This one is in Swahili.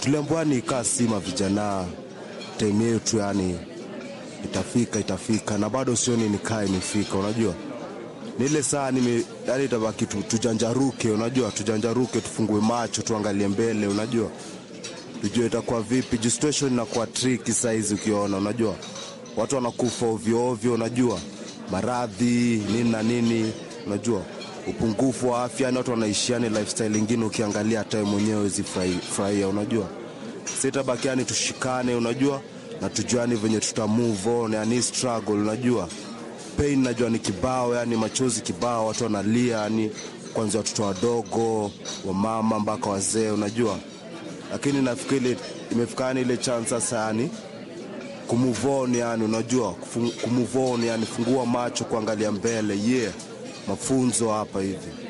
tuliambiwa ni kaa sima vijana time yetu yani itafika itafika na bado sioni nikaa imefika unajua ni ile saa nime yani itabaki tu, tujanjaruke unajua tujanjaruke tufungue macho tuangalie mbele unajua tujue itakuwa vipi juu situation inakuwa tricky saizi ukiona unajua watu wanakufa ovyo ovyo unajua maradhi nini na nini unajua upungufu wa afya yani watu wanaishiani lifestyle ingine ukiangalia hata wewe mwenyewe wezi furahia unajua sitabaki yani tushikane unajua na tujuani venye tuta move on yani struggle unajua pain najua ni kibao yani machozi kibao watu wanalia yani kwanzia watoto wadogo wamama mpaka wazee unajua lakini nafikiri imefika yani ile chance sasa yani kumove on yani unajua kufu- kumove on yani fungua macho kuangalia mbele yeah mafunzo hapa hivi